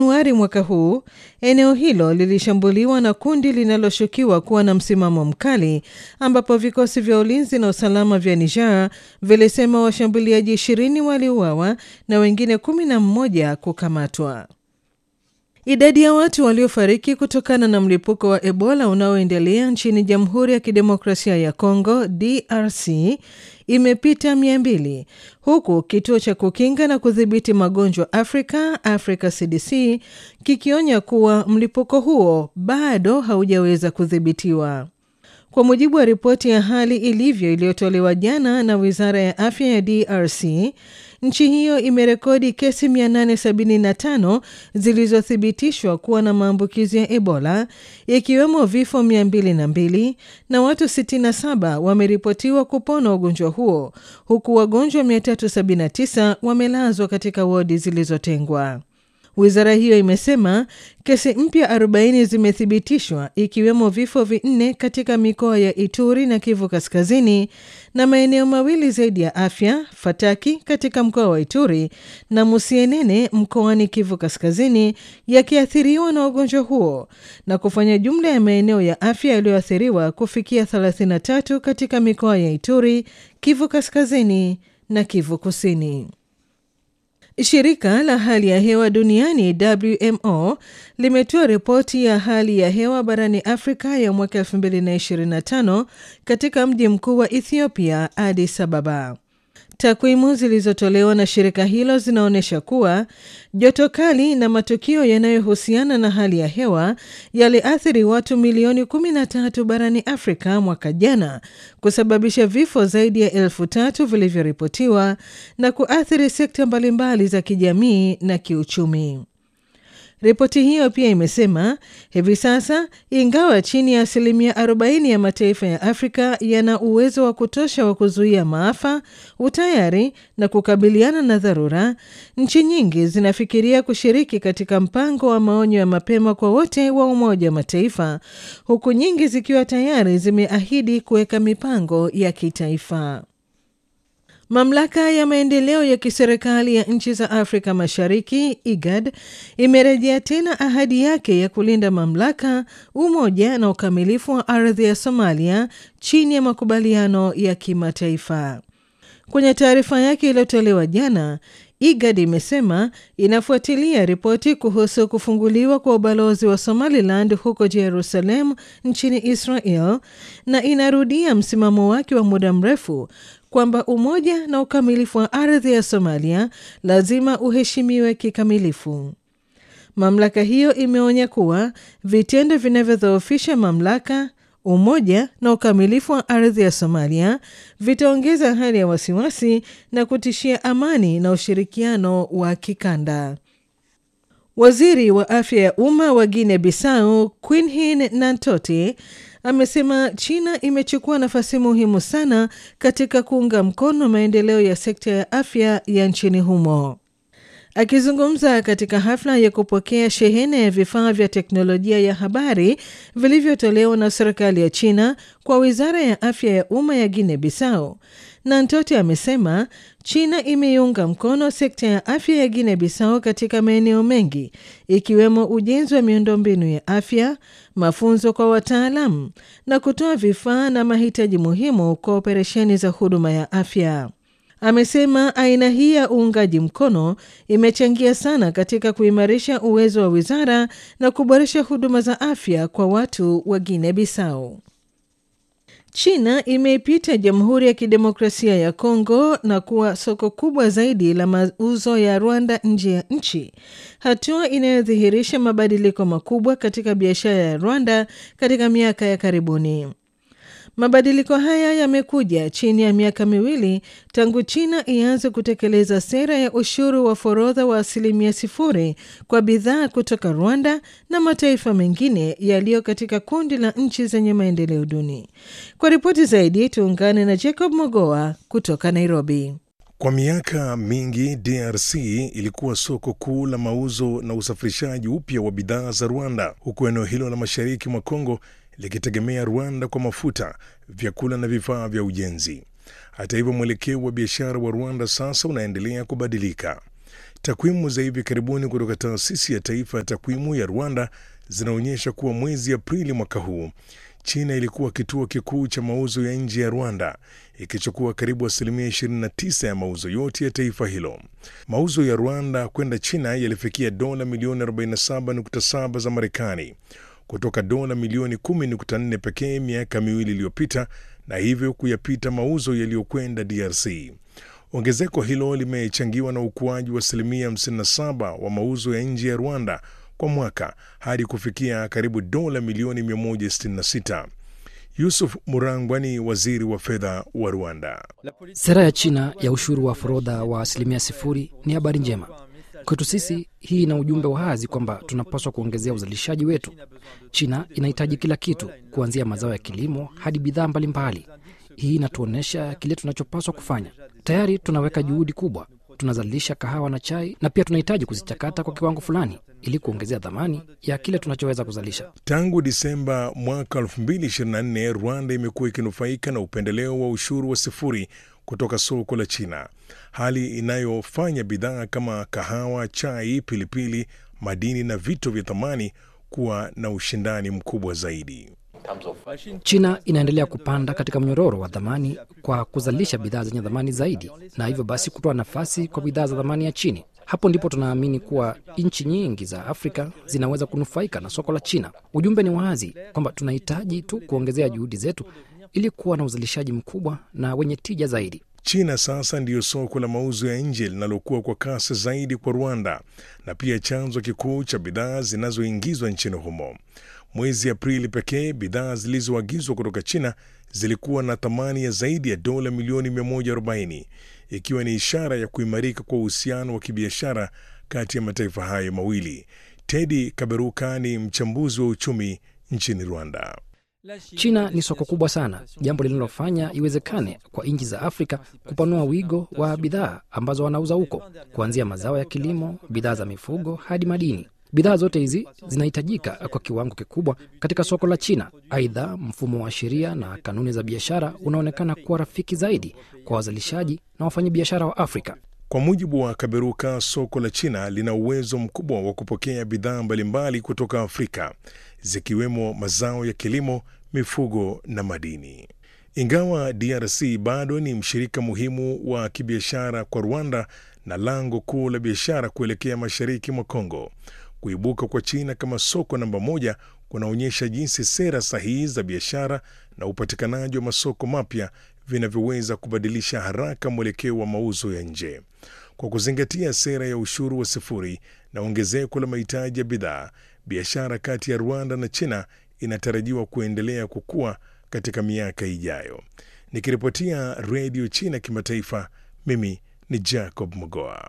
Januari mwaka huu eneo hilo lilishambuliwa na kundi linaloshukiwa kuwa na msimamo mkali, ambapo vikosi vya ulinzi na usalama vya Niger vilisema washambuliaji ishirini waliuawa na wengine kumi na mmoja kukamatwa. Idadi ya watu waliofariki kutokana na mlipuko wa Ebola unaoendelea nchini Jamhuri ya Kidemokrasia ya Kongo DRC imepita mia mbili huku kituo cha kukinga na kudhibiti magonjwa Afrika Africa CDC kikionya kuwa mlipuko huo bado haujaweza kudhibitiwa. Kwa mujibu wa ripoti ya hali ilivyo iliyotolewa jana na Wizara ya Afya ya DRC, nchi hiyo imerekodi kesi 875 zilizothibitishwa kuwa na maambukizi ya Ebola, ikiwemo vifo 202 na watu 67 wameripotiwa kupona ugonjwa huo, huku wagonjwa 379 wamelazwa katika wodi zilizotengwa. Wizara hiyo imesema kesi mpya 40 zimethibitishwa ikiwemo vifo vinne katika mikoa ya Ituri na Kivu Kaskazini na maeneo mawili zaidi ya afya, Fataki katika mkoa wa Ituri na Musienene mkoani Kivu Kaskazini yakiathiriwa na ugonjwa huo na kufanya jumla ya maeneo ya afya yaliyoathiriwa kufikia 33 katika mikoa ya Ituri, Kivu Kaskazini na Kivu Kusini. Shirika la hali ya hewa duniani WMO limetoa ripoti ya hali ya hewa barani Afrika ya mwaka 2025 katika mji mkuu wa Ethiopia, Addis Ababa. Takwimu zilizotolewa na shirika hilo zinaonyesha kuwa joto kali na matukio yanayohusiana na hali ya hewa yaliathiri watu milioni 13 barani Afrika mwaka jana, kusababisha vifo zaidi ya elfu tatu vilivyoripotiwa na kuathiri sekta mbalimbali za kijamii na kiuchumi. Ripoti hiyo pia imesema hivi sasa, ingawa chini ya asilimia 40 ya mataifa ya Afrika yana uwezo wa kutosha wa kuzuia maafa, utayari na kukabiliana na dharura, nchi nyingi zinafikiria kushiriki katika mpango wa maonyo ya mapema kwa wote wa Umoja wa Mataifa, huku nyingi zikiwa tayari zimeahidi kuweka mipango ya kitaifa. Mamlaka ya maendeleo ya kiserikali ya nchi za Afrika Mashariki IGAD imerejea tena ahadi yake ya kulinda mamlaka, umoja na ukamilifu wa ardhi ya Somalia chini ya makubaliano ya kimataifa. Kwenye taarifa yake iliyotolewa jana, IGAD imesema inafuatilia ripoti kuhusu kufunguliwa kwa ubalozi wa Somaliland huko Jerusalem nchini Israel na inarudia msimamo wake wa muda mrefu kwamba umoja na ukamilifu wa ardhi ya Somalia lazima uheshimiwe kikamilifu. Mamlaka hiyo imeonya kuwa vitendo vinavyodhoofisha mamlaka, umoja na ukamilifu wa ardhi ya Somalia vitaongeza hali ya wasiwasi na kutishia amani na ushirikiano wa kikanda. Waziri wa afya ya umma wa Guinea Bissau Quinhin Nantote amesema China imechukua nafasi muhimu sana katika kuunga mkono maendeleo ya sekta ya afya ya nchini humo. Akizungumza katika hafla ya kupokea shehena ya vifaa vya teknolojia ya habari vilivyotolewa na serikali ya China kwa wizara ya afya ya umma ya Guinea Bissau, Nantote amesema China imeiunga mkono sekta ya afya ya Guinea Bissau katika maeneo mengi ikiwemo ujenzi wa miundombinu ya afya, mafunzo kwa wataalamu na kutoa vifaa na mahitaji muhimu kwa operesheni za huduma ya afya. Amesema aina hii ya uungaji mkono imechangia sana katika kuimarisha uwezo wa wizara na kuboresha huduma za afya kwa watu wa Guinea Bissau. China imeipita Jamhuri ya Kidemokrasia ya Kongo na kuwa soko kubwa zaidi la mauzo ya Rwanda nje ya nchi, hatua inayodhihirisha mabadiliko makubwa katika biashara ya Rwanda katika miaka ya karibuni. Mabadiliko haya yamekuja chini ya miaka miwili tangu China ianze kutekeleza sera ya ushuru wa forodha wa asilimia sifuri kwa bidhaa kutoka Rwanda na mataifa mengine yaliyo katika kundi la nchi zenye maendeleo duni. Kwa ripoti zaidi, tuungane na Jacob Mogoa kutoka Nairobi. Kwa miaka mingi DRC ilikuwa soko kuu la mauzo na usafirishaji upya wa bidhaa za Rwanda, huku eneo hilo la mashariki mwa Kongo likitegemea Rwanda kwa mafuta, vyakula na vifaa vya ujenzi. Hata hivyo, mwelekeo wa biashara wa Rwanda sasa unaendelea kubadilika. Takwimu za hivi karibuni kutoka taasisi ya taifa ya takwimu ya Rwanda zinaonyesha kuwa mwezi Aprili mwaka huu China ilikuwa kituo kikuu cha mauzo ya nje ya Rwanda, ikichukua karibu asilimia 29 ya mauzo yote ya taifa hilo. Mauzo ya Rwanda kwenda China yalifikia dola milioni 47.7 za Marekani kutoka dola milioni 10.4 pekee miaka miwili iliyopita, na hivyo kuyapita mauzo yaliyokwenda DRC. Ongezeko hilo limechangiwa na ukuaji wa asilimia 57 wa mauzo ya nje ya Rwanda kwa mwaka hadi kufikia karibu dola milioni 166. Yusuf Murangwa ni waziri wa fedha wa Rwanda. Sera ya China ya ushuru wa forodha wa asilimia sifuri ni habari njema kwetu sisi. Hii ina ujumbe wa wazi kwamba tunapaswa kuongezea uzalishaji wetu. China inahitaji kila kitu, kuanzia mazao ya kilimo hadi bidhaa mbalimbali. Hii inatuonyesha kile tunachopaswa kufanya. Tayari tunaweka juhudi kubwa, tunazalisha kahawa na chai, na pia tunahitaji kuzichakata kwa kiwango fulani ili kuongezea dhamani ya kile tunachoweza kuzalisha. Tangu Disemba mwaka 2024 Rwanda imekuwa ikinufaika na upendeleo wa ushuru wa sifuri kutoka soko la China, hali inayofanya bidhaa kama kahawa, chai, pilipili, madini na vito vya thamani kuwa na ushindani mkubwa zaidi. China inaendelea kupanda katika mnyororo wa dhamani kwa kuzalisha bidhaa zenye dhamani zaidi, na hivyo basi kutoa nafasi kwa bidhaa za dhamani ya chini. Hapo ndipo tunaamini kuwa nchi nyingi za Afrika zinaweza kunufaika na soko la China. Ujumbe ni wazi kwamba tunahitaji tu kuongezea juhudi zetu ili kuwa na uzalishaji mkubwa na wenye tija zaidi. China sasa ndiyo soko la mauzo ya nje linalokuwa kwa kasi zaidi kwa Rwanda na pia chanzo kikuu cha bidhaa zinazoingizwa nchini humo. Mwezi Aprili pekee bidhaa zilizoagizwa kutoka China zilikuwa na thamani ya zaidi ya dola milioni 140 ikiwa ni ishara ya kuimarika kwa uhusiano wa kibiashara kati ya mataifa hayo mawili. Tedi Kaberuka ni mchambuzi wa uchumi nchini Rwanda. China ni soko kubwa sana, jambo linalofanya iwezekane kwa nchi za Afrika kupanua wigo wa bidhaa ambazo wanauza huko, kuanzia mazao ya kilimo, bidhaa za mifugo hadi madini. Bidhaa zote hizi zinahitajika kwa kiwango kikubwa katika soko la China. Aidha, mfumo wa sheria na kanuni za biashara unaonekana kuwa rafiki zaidi kwa wazalishaji na wafanyabiashara wa Afrika. Kwa mujibu wa Kaberuka, soko la China lina uwezo mkubwa wa kupokea bidhaa mbalimbali kutoka Afrika, zikiwemo mazao ya kilimo, mifugo na madini. Ingawa DRC bado ni mshirika muhimu wa kibiashara kwa Rwanda na lango kuu la biashara kuelekea mashariki mwa Kongo, kuibuka kwa China kama soko namba moja kunaonyesha jinsi sera sahihi za biashara na upatikanaji wa masoko mapya vinavyoweza kubadilisha haraka mwelekeo wa mauzo ya nje. Kwa kuzingatia sera ya ushuru wa sifuri na ongezeko la mahitaji ya bidhaa, biashara kati ya Rwanda na China inatarajiwa kuendelea kukua katika miaka ijayo. Nikiripotia Redio China Kimataifa, mimi ni Jacob Mogoa.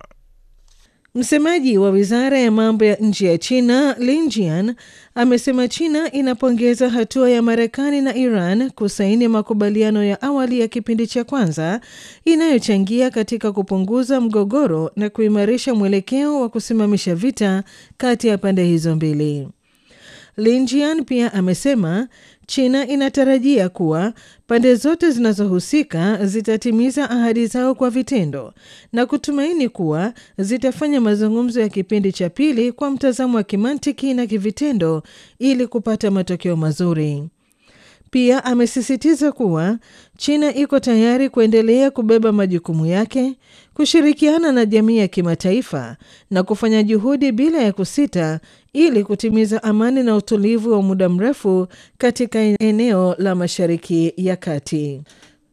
Msemaji wa wizara ya mambo ya nje ya China Lin Jian amesema China inapongeza hatua ya Marekani na Iran kusaini makubaliano ya awali ya kipindi cha kwanza inayochangia katika kupunguza mgogoro na kuimarisha mwelekeo wa kusimamisha vita kati ya pande hizo mbili. Lin Jian pia amesema China inatarajia kuwa pande zote zinazohusika zitatimiza ahadi zao kwa vitendo na kutumaini kuwa zitafanya mazungumzo ya kipindi cha pili kwa mtazamo wa kimantiki na kivitendo ili kupata matokeo mazuri. Pia amesisitiza kuwa China iko tayari kuendelea kubeba majukumu yake, kushirikiana na jamii ya kimataifa na kufanya juhudi bila ya kusita ili kutimiza amani na utulivu wa muda mrefu katika eneo la Mashariki ya Kati.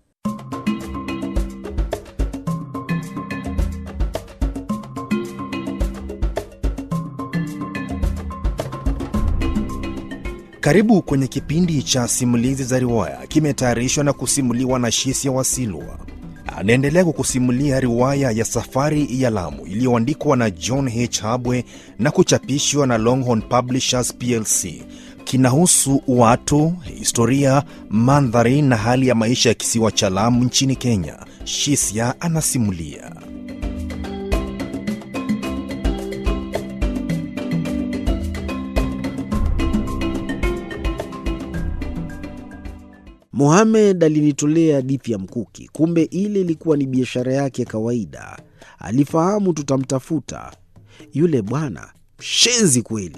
Karibu kwenye kipindi cha simulizi za riwaya, kimetayarishwa na kusimuliwa na Shisia Wasilwa. Anaendelea kukusimulia riwaya ya Safari ya Lamu iliyoandikwa na John H. Habwe na kuchapishwa na Longhorn Publishers plc. Kinahusu watu, historia, mandhari na hali ya maisha ya kisiwa cha Lamu nchini Kenya. Shisia anasimulia. Mohamed alinitolea hadithi ya mkuki, kumbe ile ilikuwa ni biashara yake ya kawaida. Alifahamu tutamtafuta. Yule bwana mshenzi kweli.